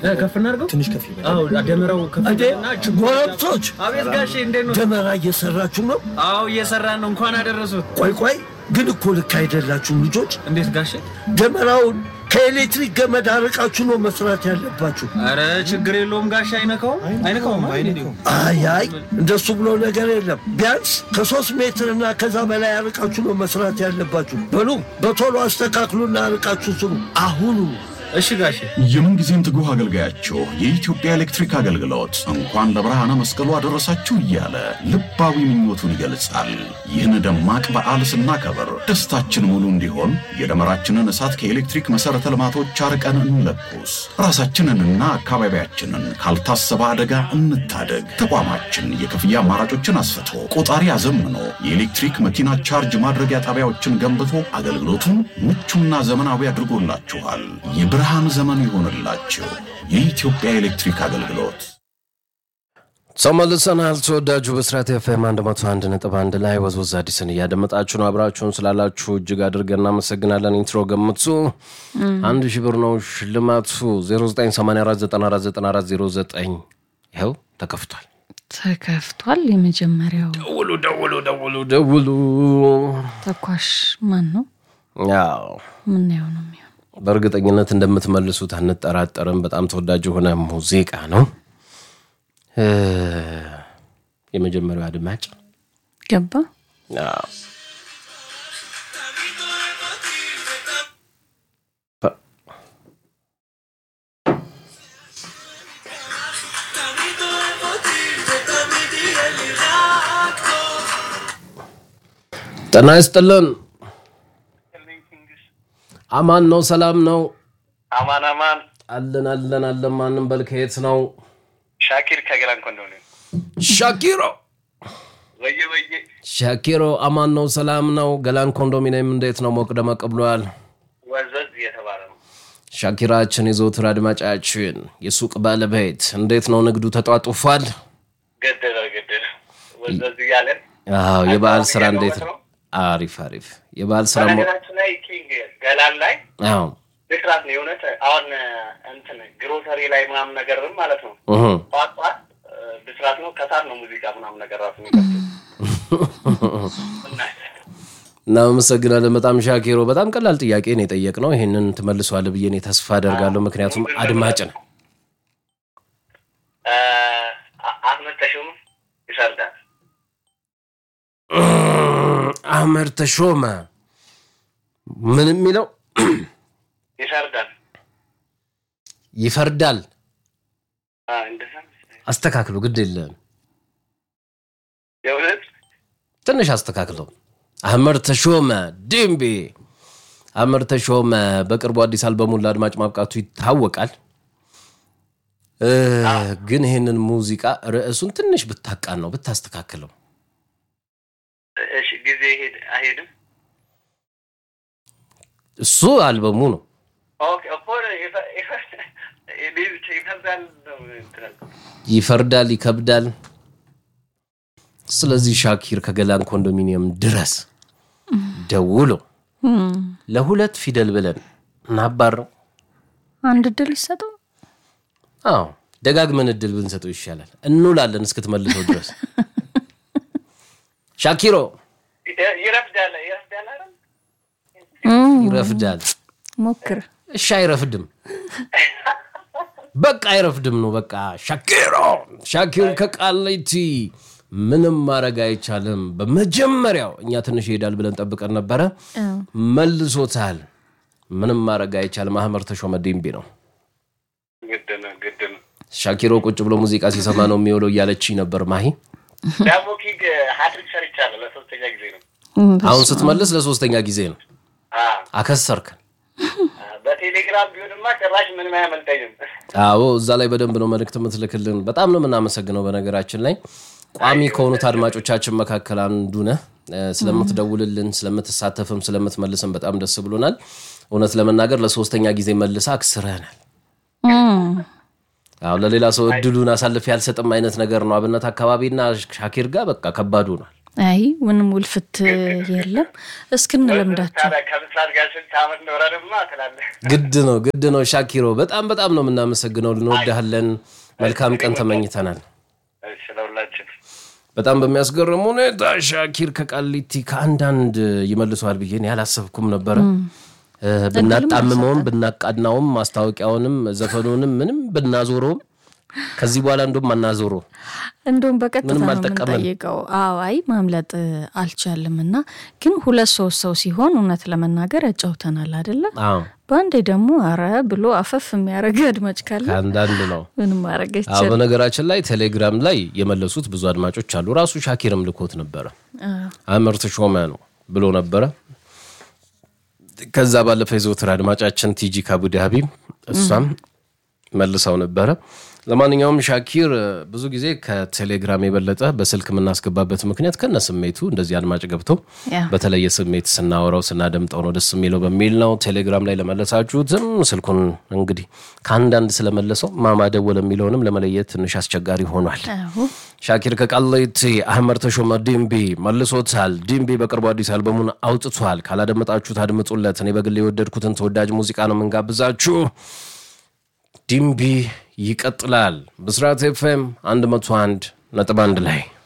እ፣ ከፍ እናድርገው ትንሽ ከፍ ይበል። አዎ ደመራው ከፍ እንዴ ይበልና ችቦ ጎረምሶች አቤት ጋሼ እንዴት ነው ደመራ እየሰራችሁ ነው? አዎ እየሰራን ነው እንኳን አደረሱት ቆይ ቆይ ግን እኮ ልክ አይደላችሁም ልጆች። እንዴት ጋሼ ደመራውን ከኤሌክትሪክ ገመድ አርቃችሁ ነው መስራት ያለባችሁ። አረ ችግር የለውም ጋሼ አይነካውም አይነካውም አይደል? አይ አይ እንደሱ ብሎ ነገር የለም። ቢያንስ ከሶስት ሜትር እና ከዛ በላይ አርቃችሁ ነው መስራት ያለባችሁ። በሉ በቶሎ አስተካክሉና አርቃችሁ ስሩ አሁኑ። እሺ ጋሼ የምንጊዜም ትጉህ አገልጋያችሁ የኢትዮጵያ ኤሌክትሪክ አገልግሎት እንኳን ለብርሃነ መስቀሉ አደረሳችሁ እያለ ልባዊ ምኞቱን ይገልጻል። ይህን ደማቅ በዓል ስናከብር ደስታችን ሙሉ እንዲሆን የደመራችንን እሳት ከኤሌክትሪክ መሠረተ ልማቶች አርቀን እንለኩስ። ራሳችንንና አካባቢያችንን ካልታሰበ አደጋ እንታደግ። ተቋማችን የክፍያ አማራጮችን አስፍቶ ቆጣሪ አዘምኖ የኤሌክትሪክ መኪና ቻርጅ ማድረጊያ ጣቢያዎችን ገንብቶ አገልግሎቱን ምቹና ዘመናዊ አድርጎላችኋል። የብርሃን ዘመን ይሆንላችሁ። የኢትዮጵያ ኤሌክትሪክ አገልግሎት ተመልሰናል። ተወዳጁ ብስራት ኤፍኤም 101 ነጥብ አንድ ላይ ወዝወዝ አዲስን እያደመጣችሁ ነው። አብራችሁን ስላላችሁ እጅግ አድርገን እናመሰግናለን። ኢንትሮ ገምቱ አንድ ሺህ ብር ነው ሽልማቱ 0984949409 ይኸው ተከፍቷል። ተከፍቷል። የመጀመሪያው ደውሉ ደውሉ ደውሉ ደውሉ። ተኳሽ ማን ነው? ያው ምናየው ነው የሚሆን በእርግጠኝነት እንደምትመልሱት አንጠራጠርም። በጣም ተወዳጅ የሆነ ሙዚቃ ነው። እ የመጀመሪያው አድማጭ ገባ አዎ። ጤና ይስጥልን። አማን ነው? ሰላም ነው? አማን አማን አለን አለን አለን። ማንም በል ከየት ነው? ሻኪር ከገላን ኮንዶሚኒየም ሻኪሮ ወየ ወየ ሻኪሮ አማን ነው? ሰላም ነው? ገላን ኮንዶሚኒየም እንዴት ነው? ሞቅ ደመቅ ብሏል። ወዘዝ እየተባለ ነው። ሻኪራችን የዘውትር አድማጫችን የሱቅ ባለቤት እንዴት ነው? ንግዱ ተጧጡፏል? ገደለ ገደለ ወዘዝ እያለን አዎ። የበዓል ስራ አካባቢ እንዴት ያለው ነው? ነው። አሪፍ አሪፍ። የበዓል ስራ ሞ- በነገራችን ላይ ኪንግ ገላን ላይ አዎ። ብስራት ነው የእውነት አሁን እንትን ግሮሰሪ ላይ ምናምን ነገርም ማለት ነው እህ። ጠዋት ጠዋት እ፣ ብስራት ነው ከሳት ነው ሙዚቃ ምናምን ነገር ራሱ የሚከፍቱት እና እናመሰግናለን በጣም ሻኪሮ። በጣም ቀላል ጥያቄ ነው የጠየቅነው። ይህንን ትመልሰዋለህ ብዬ እኔ ተስፋ አደርጋለሁ። ምክንያቱም አድማጭ ነው። እ፣ አ- አህመድ ተሾም ይሰርዳል አህመድ ተሾመ ምን የሚለው ይሰርዳል ይፈርዳል። አ፣ እንደዛ መሰለኝ። አስተካክሉ፣ ግድ የለም የእውነት ትንሽ አስተካክለው። አህመድ ተሾመ ድምቤ አህመድ ተሾመ በቅርቡ አዲስ አልበሙን ለአድማጭ ማብቃቱ ይታወቃል። እ፣ ግን ይህንን ሙዚቃ ርዕሱን ትንሽ ብታቃን ነው ብታስተካክለው። እሺ ጊዜ ሄድ አይሄድም እሱ አልበሙ ነው። ኦኬ እኮ ይፈ- ይፈ- እኔ ብቻ ይፈርዳል ነው እንትን ያልኩት። ይፈርዳል፣ ይከብዳል። ስለዚህ ሻኪር ከገላን ኮንዶሚኒየም ድረስ ደውሎ ለሁለት ፊደል ብለን እናባረው። አንድ እድል ይሰጠው። አዎ ደጋግመን እድል ብንሰጠው ይሻላል። እንውላለን እስክትመልሰው ድረስ ሻኪሮ ይ- ይረፍዳል ይረፍዳል አይደል? ይረፍዳል። ሞክር። እሺ አይረፍድም፣ በቃ አይረፍድም ነው በቃ። ሻኪሮ ሻኪር ከቃሊቲ ምንም ማድረግ አይቻልም። በመጀመሪያው እኛ ትንሽ ይሄዳል ብለን ጠብቀን ነበረ፣ መልሶታል። ምንም ማድረግ አይቻልም። አህመድ ተሾመ ዲምቢ ነው። ግድ ነው ግድ ነው። ሻኪሮ ቁጭ ብሎ ሙዚቃ ሲሰማ ነው የሚውለው እያለችኝ ነበር ማሂ። ዳሞ ኪንግ ሀትሪክ ሰርቻለሁ ለሶስተኛ ጊዜ ነው። አሁን ስትመልስ ለሶስተኛ ጊዜ ነው። አ፣ አከሰርከን። በቴሌግራም ቢሆንማ ጭራሽ ምንም አያመልጠኝም። አዎ እዛ ላይ በደንብ ነው መልእክት የምትልክልን። በጣም ነው የምናመሰግነው። በነገራችን ላይ ቋሚ ከሆኑት አድማጮቻችን መካከል አንዱ ነህ። እ፣ ስለምትደውልልን፣ ስለምትሳተፍም፣ ስለምትመልስም በጣም ደስ ብሎናል። እውነት ለመናገር ለሶስተኛ ጊዜ መልሳ አክስረናል። አዎ ለሌላ ሰው እድሉን አሳልፌ ያልሰጥም አይነት ነገር ነው። አብነት አካባቢና ሻኪር ጋር በቃ ከባድ ሆኗል። አይ ምንም ውልፍት የለም። እስክንለምዳቸው ታዲያ ከምስራት ጋር ስንት ዓመት ኖረንማ ትላለህ። ግድ ነው ግድ ነው። ሻኪሮ በጣም በጣም ነው የምናመሰግነው። እንወድሃለን። መልካም ቀን ተመኝተናል። እሺ ለሁላችን በጣም በሚያስገርም ሁኔታ ሻኪር ከቃሊቲ ከአንዳንድ ይመልሰዋል ብዬ እኔ አላሰብኩም ነበረ። እ፣ ብናጣምመውም ብናቃናውም ማስታወቂያውንም ዘፈኑንም ምንም ብናዞረውም ከዚህ በኋላ እንደውም አናዞረው። እንደውም በቀጥታ ምንም ነው አልጠቀመንም። የምንጠይቀው። አዎ አይ ማምለጥ አልቻልም እና ግን ሁለት ሶስት ሰው ሲሆን እውነት ለመናገር ያጫውተናል አይደለም። አዎ በአንዴ ደግሞ አረ ብሎ አፈፍ የሚያደርግ አድማጭ ካለ ከአንዳንድ ነው። ምንም ማድረግ አዎ አይቻልም። በነገራችን ላይ ቴሌግራም ላይ የመለሱት ብዙ አድማጮች አሉ። ራሱ ሻኪርም ልኮት ነበረ። አምር ተሾመ ነው ብሎ ነበረ። ከዛ ባለፈ የዘወትር አድማጫችን ቲጂ ከአቡዳቢ እሷም መልሰው ነበረ። ለማንኛውም ሻኪር ብዙ ጊዜ ከቴሌግራም የበለጠ በስልክ የምናስገባበት ምክንያት ከነ ስሜቱ እንደዚህ አድማጭ ገብተው ያ በተለየ ስሜት ስናወራው ስናደምጠው ነው ደስ የሚለው በሚል ነው። ቴሌግራም ላይ ለመለሳችሁትም ስልኩን እንግዲህ ከአንዳንድ ስለመለሰው ማማ ደወለ የሚለውንም ለመለየት ትንሽ አስቸጋሪ ሆኗል። አዎ ሻኪር ከቃሊቲ አህመድ ተሾመ ዲምቢ መልሶታል። ዲምቢ በቅርቡ አዲስ አልበሙን አውጥቷል። ካላደመጣችሁት አድምጡለት። እኔ በግል የወደድኩትን ተወዳጅ ሙዚቃ ነው የምንጋብዛችሁ። ዲምቢ ይቀጥላል። ብስራት ኤፍኤም 101 ነጥብ አንድ ላይ